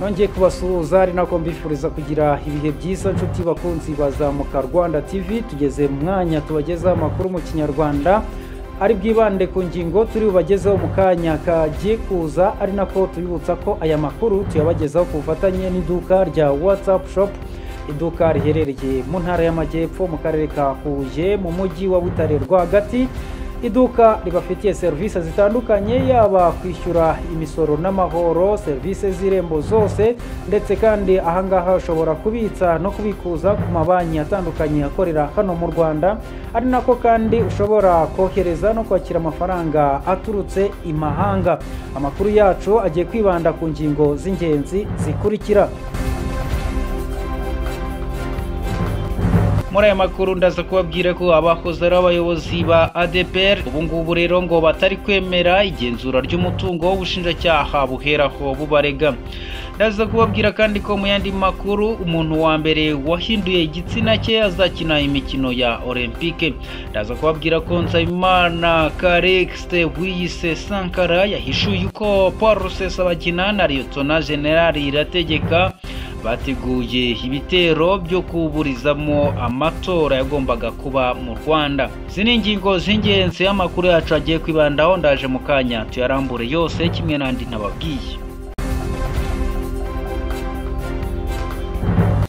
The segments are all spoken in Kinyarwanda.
nongeye kubasuhuza ari nako mbifuriza kugira ibihe byiza nshuti bakunzi bazamuka rwanda tv tugeze mu mwanya tubagezaho amakuru mu kinyarwanda ari bwibande ku ngingo turi bubagezeho mu kanya kagiye kuza ari nako tubibutsa ko aya makuru tuyabagezaho ku bufatanye n'iduka rya watsapu shopu iduka riherereye mu ntara y'amajyepfo mu karere ka huye mu mujyi wa butare rwagati iduka ribafitiye serivisi zitandukanye yaba kwishyura imisoro n'amahoro serivisi z'irembo zose ndetse kandi ahangaha ushobora kubitsa no kubikuza ku mabanki atandukanye akorera hano mu rwanda ari nako kandi ushobora kohereza no kwakira amafaranga aturutse imahanga amakuru yacu agiye kwibanda ku ngingo z'ingenzi zikurikira muri aya makuru ndaza kubabwira ko abahoze ari abayobozi ba ADPR ubu ngubu rero ngo batari kwemera igenzura ry'umutungo w'ubushinjacyaha buheraho bubarega ndaza kubabwira kandi ko mu yandi makuru umuntu wa mbere wahinduye igitsina cye azakina imikino ya olympique ndaza kubabwira ko nsabimana karexte wiyise sankara yahishuye uko paul rusesabagina na liyotona generali irategeka bateguye ibitero byo kuburizamo amatora yagombaga kuba mu rwanda izi ni ingingo z'ingenzi amakuru yacu agiye kwibandaho ndaje mu kanya tuyarambure yose kimwe n'andi ntababwiye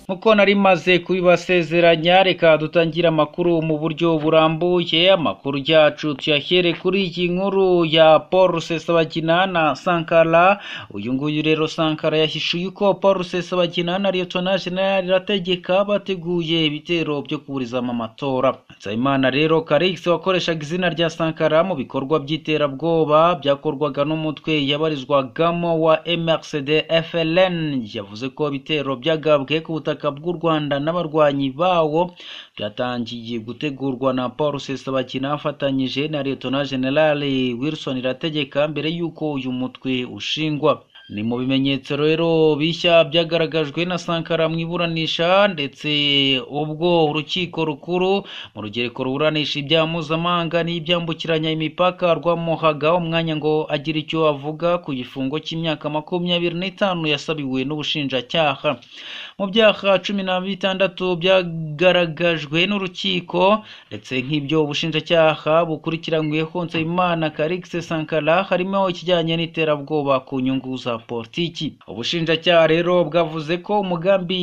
nkuko nari maze kubibasezeranya reka dutangire amakuru mu buryo burambuye amakuru yacu tuyahere kuri iyi nkuru ya paul rusesabagina na sankara uyu nguyu rero sankara yahishuye uko paul rusesabagina na liyotona jenerali irategeka bateguye ibitero byo kuburizamo amatora nsabimana rero karix wakoreshaga izina rya sankara mu bikorwa by'iterabwoba byakorwaga n'umutwe yabarizwagamo wa mrcd fln yavuze ko ibitero byagabwe ku butaka ubutaka bw'u rwanda n'abarwanyi bawo byatangiye gutegurwa na paul rusesabagina afatanyije na liyetona generale wilson irategeka mbere y'uko uyu mutwe ushingwa ni mu bimenyetso rero bishya byagaragajwe na sankara mu iburanisha ndetse ubwo urukiko rukuru mu rugereko ruburanisha ibyaha mpuzamahanga n'ibyambukiranya imipaka rwamuhaga umwanya ngo agire icyo avuga ku gifungo cy'imyaka makumyabiri n'itanu yasabiwe n'ubushinjacyaha mu byaha cumi na bitandatu byagaragajwe n'urukiko ndetse nk'ibyo ubushinjacyaha bukurikiranyweho nsabimana karigise sankara harimo ikijyanye n'iterabwoba ku nyungu za politiki ubushinjacyaha rero bwavuze ko umugambi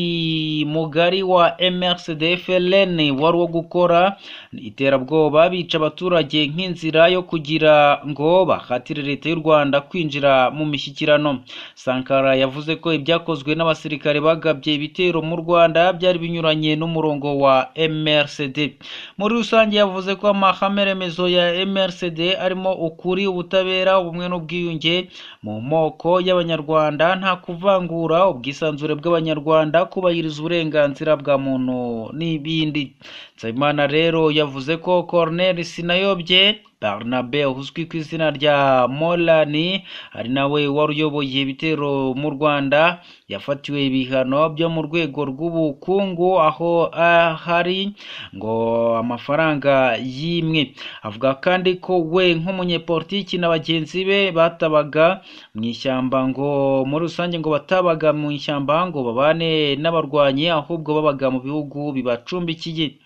mugari wa mrcd fln wari uwo gukora iterabwoba bica abaturage nk'inzira yo kugira ngo bahatire leta y'u rwanda kwinjira mu mishyikirano sankara yavuze ko ibyakozwe n'abasirikare bagabye ibitero mu rwanda byari binyuranye n'umurongo wa mrcd muri rusange yavuze ko amahame remezo ya mrcd arimo ukuri ubutabera ubumwe n'ubwiyunge mu moko y'abanyarwanda nta kuvangura ubwisanzure bw'abanyarwanda kubahiriza uburenganzira bwa muntu n'ibindi nsabimana rero yavuze ko cornel sinayobye barnabe uzwi ku izina rya morani ari nawe wari uyoboye ibitero mu rwanda yafatiwe ibihano byo mu rwego rw'ubukungu aho ahari ngo amafaranga yimwe avuga kandi ko we nk'umunyepolitiki na bagenzi be batabaga mu ishyamba ngo muri rusange ngo batabaga mu ishyamba ngo babane n'abarwanyi ahubwo babaga mu bihugu bibacumbikiye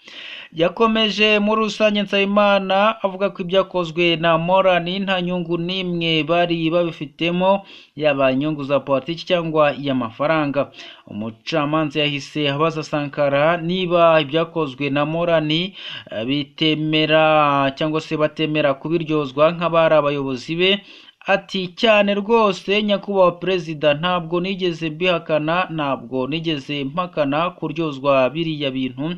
yakomeje muri rusange nsabimana avuga ko ibyakozwe na morani nta nyungu n'imwe bari babifitemo yaba inyungu za politiki cyangwa iy'amafaranga umucamanza yahise abaza sankara niba ibyakozwe na morani bitemera cyangwa se batemera kubiryozwa nk'abari abayobozi be ati cyane rwose nyakubahwa perezida ntabwo nigeze mbihakana ntabwo nigeze mpakana kuryozwa biriya bintu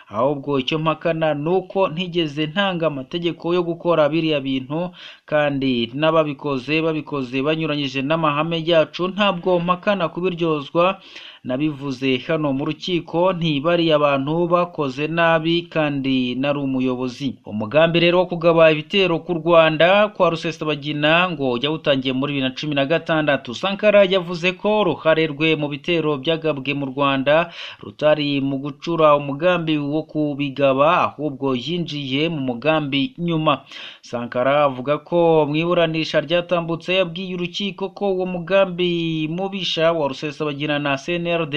ahubwo icyo mpakana ni uko ntigeze ntanga amategeko yo gukora biriya bintu kandi n'ababikoze babikoze banyuranyije n'amahame yacu ntabwo mpakana kubiryozwa nabivuze hano mu rukiko ntibariye abantu bakoze nabi kandi nari umuyobozi umugambi rero wo kugaba ibitero ku rwanda kwa rusesabagina ngo yawutangiye muri bibiri na cumi na gatandatu sankara yavuze ko uruhare rwe mu bitero byagabwe mu rwanda rutari mu gucura umugambi wo wo kubigaba ahubwo yinjiye mu mugambi nyuma sankara avuga ko mu iburanisha ryatambutse yabwiye urukiko ko uwo mugambi mubisha wa rusesabagina na cnrd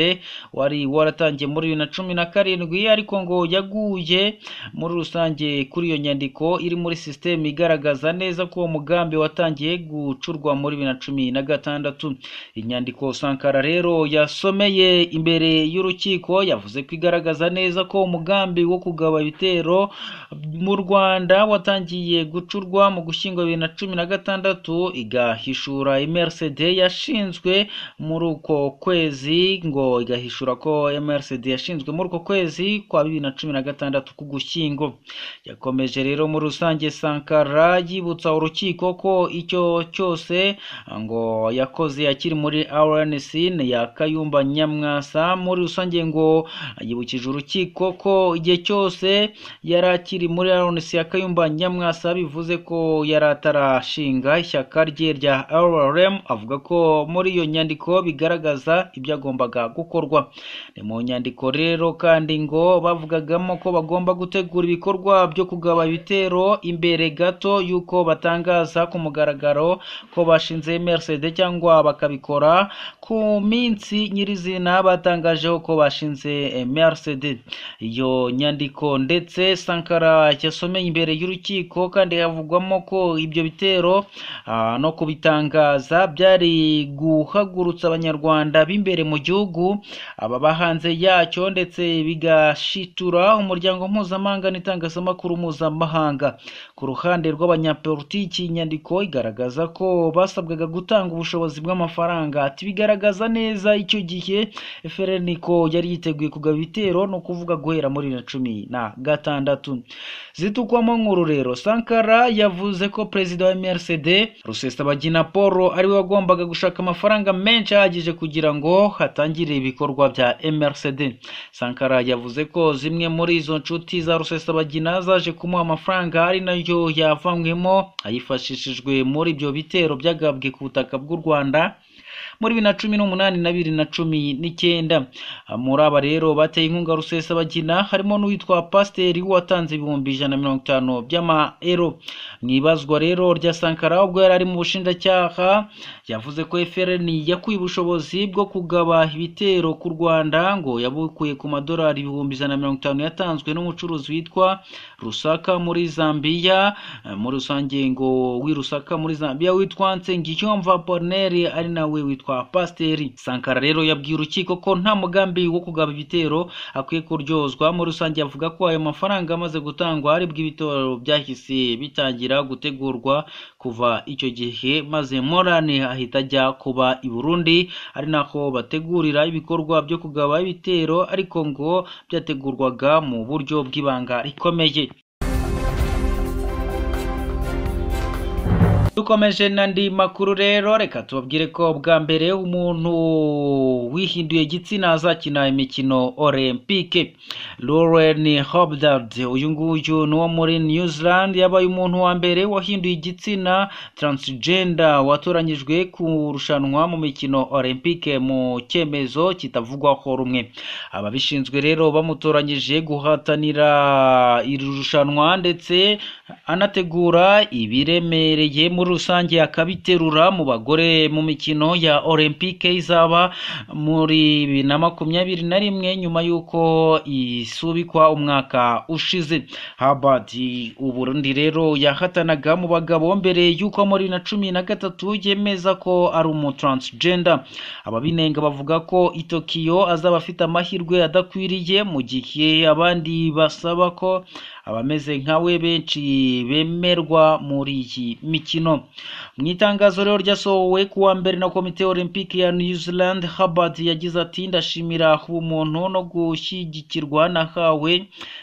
wari waratangiye muri bibiri na cumi na karindwi ariko ngo yaguye muri rusange kuri iyo nyandiko iri muri sisiteme igaragaza neza ko uwo mugambi watangiye gucurwa muri bibiri na cumi na gatandatu inyandiko sankara rero yasomeye imbere y'urukiko yavuze ko igaragaza neza ko umugambi wo kugaba ibitero mu rwanda watangiye gucurwa mu gushyingo bibiri na cumi na gatandatu igahishura mrcd yashinzwe muri uko kwezi ngo igahishura ko mrcd yashinzwe muri uko kwezi kwa bibiri na cumi na gatandatu k'ugushyingo yakomeje rero muri rusange sankara yibutsa urukiko ko icyo cyose ngo yakoze akiri muri rnc ya kayumba nyamwasa muri rusange ngo yibukije urukiko ko igihe cyose yari akiri muri rnc ya kayumba nyamwasa bivuze ko yari atarashinga ishyaka rye rya rrm avuga ko muri iyo nyandiko bigaragaza ibyo agombaga gukorwa ni mu nyandiko rero kandi ngo bavugagamo ko bagomba gutegura ibikorwa byo kugaba ibitero imbere gato y'uko batangaza ku mugaragaro ko bashinze mrcd cyangwa bakabikora ku minsi nyirizina batangajeho ko bashinze mrcd iyo nyandiko ndetse sankara yasomeye imbere y'urukiko kandi havugwamo ko ibyo bitero ah, no kubitangaza byari guhagurutsa abanyarwanda b'imbere mu gihugu ababa hanze yacyo ndetse bigashitura umuryango mpuzamahanga n'itangazamakuru mpuzamahanga ku ruhande rw'abanyapolitiki inyandiko igaragaza ko basabwaga gutanga ubushobozi bw'amafaranga ati bigaragaza neza icyo gihe FRN ko yari yiteguye kugaba ibitero no kuvuga guhera muri bibiri na cumi na gatandatu zitukwamo nkuru rero sankara yavuze ko perezida wa mrcd rusesabagina paul ariwe wagombaga gushaka amafaranga menshi ahagije kugira ngo hatangire ibikorwa bya mrcd sankara yavuze ko zimwe muri izo nshuti za rusesabagina zaje kumuha amafaranga ari nayo yavanywemo ayifashishijwe muri ibyo bitero byagabwe ku butaka bw'u rwanda muri bibiri na cumi n'umunani na bibiri na cumi n'icyenda muri aba rero bateye inkunga rusesabagina harimo n'uwitwa pasiteri watanze ibihumbi ijana na mirongo itanu by'amaero mu ibazwa rero rya sankara ubwo yari ari mu bushinjacyaha yavuze ko frn yakuye ubushobozi bwo kugaba ibitero ku rwanda ngo yabukuye ku madolari ibihumbi ijana na mirongo itanu yatanzwe n'umucuruzi witwa rusaka muri zambiya Eh, muri rusange ngo wirusaka muri zambiya witwa nsengiyumva boneri ari nawe witwa pasiteri sankara rero yabwiye urukiko ko nta mugambi wo kugaba ibitero akwiye kuryozwa muri rusange avuga ko ayo mafaranga amaze gutangwa aribwo ibitero byahise bitangira gutegurwa kuva icyo gihe maze morani ahita ajya kuba i burundi ari naho bategurira ibikorwa byo kugaba ibitero ariko ngo byategurwaga mu buryo bw'ibanga rikomeye dukomeje n'andi makuru rero reka tubabwire ko bwa mbere umuntu wihinduye igitsina azakina imikino olempike Lauren Hobdard uyu nguyu ni uwo muri New Zealand yabaye umuntu wa mbere wahinduye igitsina transgender watoranyijwe kurushanwa mu mikino olempike mu cyemezo kitavugwaho rumwe ababishinzwe rero bamutoranyije guhatanira iri rushanwa ndetse anategura ibiremereye muri rusange akabiterura mu bagore mu mikino ya olempike izaba muri bibiri na makumyabiri na rimwe nyuma y'uko isubikwa umwaka ushize Hubert u Burundi rero yahatanaga mu bagabo mbere y'uko muri bibiri na cumi na gatatu yemeza ko ari umu transgender ababinenga bavuga ko i Tokiyo azaba afite amahirwe adakwiriye mu gihe abandi basaba ko abameze nkawe benshi bemerwa muri iyi mikino mu itangazo rero ryasohowe ku wa mbere na komite olympique ya new zealand Hubert yagize ati ndashimira ubumuntu no gushyigikirwa nahawe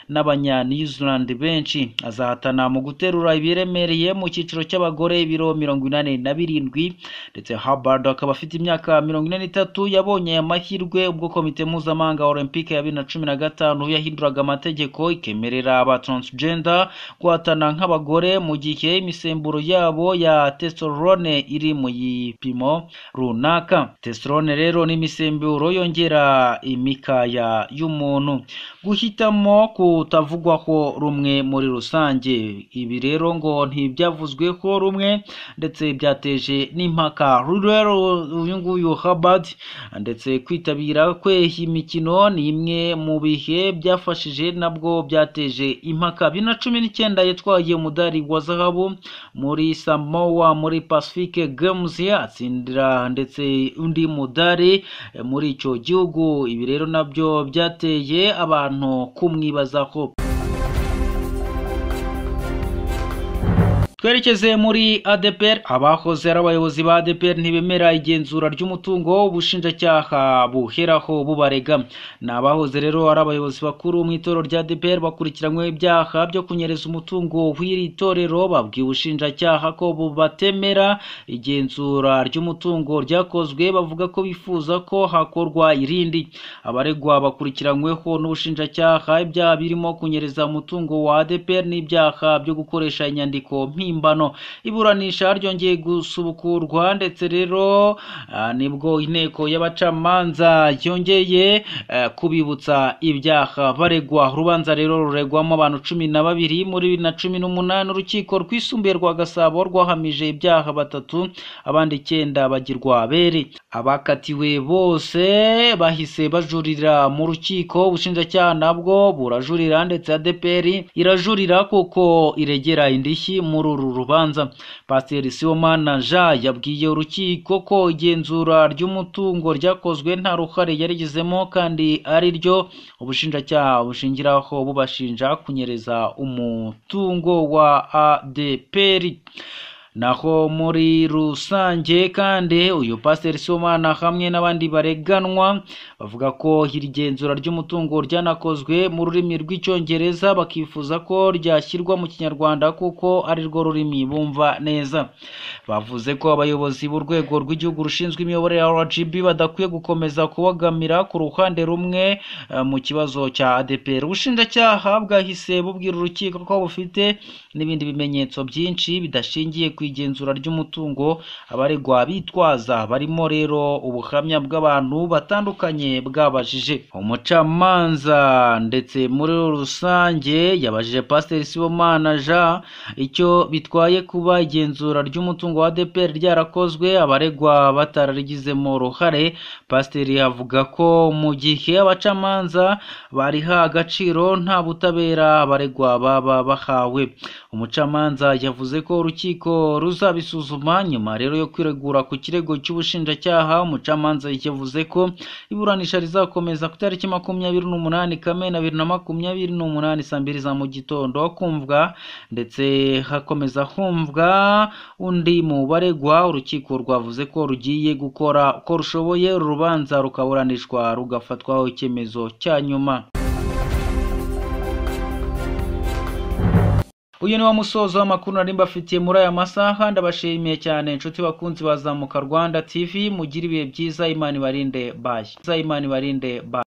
n'abanya new zealand benshi azahatana mu guterura ibiremereye mu cyiciro cy'abagore ibiro mirongo inani na birindwi ndetse Hubert akaba afite imyaka mirongo ine n'itatu yabonye aya mahirwe ubwo komite mpuzamahanga olympique ya bibiri na cumi na gatanu yahinduraga amategeko ikemerera abantu transgender guhatana nk'abagore mu gihe imisemburo yabo ya testosterone iri mu gipimo runaka testosterone rero ni imisemburo yongera imikaya y'umuntu guhitamo kutavugwaho rumwe muri rusange ibi rero ngo ntibyavuzweho rumwe ndetse byateje n'impaka rero uyu nguyu Habard ndetse kwitabira kwe iyi mikino ni imwe mu bihe byafashije nabwo byateje impaka bibiri na cumi n'icyenda yatwaye umudari wa zahabu muri Samoa muri Pacific Games atsindira ndetse undi mudari muri icyo gihugu ibi rero nabyo byateye abantu kumwibazaho twerekeze muri ADPR abahoze ari abayobozi ba ADPR ntibemera igenzura ry'umutungo ubushinjacyaha buheraho bubarega ni abahoze rero ari abayobozi bakuru mu itorero rya ADPR bakurikiranyweho ibyaha byo kunyereza umutungo w'iri torero babwiye ubushinjacyaha ko bubatemera igenzura ry'umutungo ryakozwe bavuga ko bifuza ko hakorwa irindi abaregwa bakurikiranyweho n'ubushinjacyaha ibyaha birimo kunyereza umutungo wa ADPR n'ibyaha byo gukoresha inyandiko mpimbano mpimbano iburanisha ryongeye gusubukurwa ndetse rero ah, nibwo inteko y'abacamanza yongeye eh, kubibutsa ibyaha baregwa urubanza rero ruregwamo abantu cumi na babiri muri bibiri na cumi n'umunani urukiko rwisumbuye rwa gasabo rwahamije ibyaha batatu abandi icyenda bagirwa abere abakatiwe bose bahise bajurira mu rukiko ubushinjacyaha nabwo burajurira ndetse adeperi irajurira kuko iregera indishyi muri uru rubanza pasiteri sibomana ja yabwiye urukiko ko igenzura ry'umutungo ryakozwe nta ruhare yarigizemo kandi ari ryo ubushinjacyaha bushingiraho bubashinja kunyereza umutungo wa adeperi naho muri rusange kandi uyu pasiteri somana hamwe n'abandi bareganwa bavuga ko iri genzura ry'umutungo ryanakozwe mu rurimi rw'icyongereza bakifuza ko ryashyirwa mu kinyarwanda kuko ari rwo rurimi bumva neza bavuze ko abayobozi b'urwego rw'igihugu rushinzwe imiyoborere rgb badakwiye gukomeza kubogamira ku ruhande rumwe eh, mu kibazo cya adeperi ubushinjacyaha bwahise bubwira urukiko ko bufite n'ibindi bimenyetso byinshi bidashingiye ku igenzura ry'umutungo abaregwa bitwaza barimo rero ubuhamya bw'abantu batandukanye bwabajije umucamanza ndetse muri rusange yabajije pasiteri sibomana jean icyo bitwaye kuba igenzura ry'umutungo wa ADPR ryarakozwe abaregwa batararigizemo uruhare pasiteri avuga ko mu gihe abacamanza bariha agaciro nta butabera abaregwa baba bahawe umucamanza yavuze ko urukiko ruzabisuzuma nyuma rero yo kwiregura ku kirego cy'ubushinjacyaha umucamanza yavuze ko iburanisha rizakomeza ku itariki makumyabiri n'umunani kamena bibiri na makumyabiri n'umunani saa mbiri za mu gitondo kumvwa ndetse hakomeza humvwa undi mu baregwa urukiko rwavuze ko rugiye gukora uko rushoboye uru rubanza rukaburanishwa rugafatwaho icyemezo cya nyuma uyu ni wa musozo w'amakuru nari mbafitiye muri aya masaha ndabashimiye cyane inshuti bakunzi bazamuka rwanda tv mugire ibihe byiza imana ibarinde bayi imana ibarinde bayi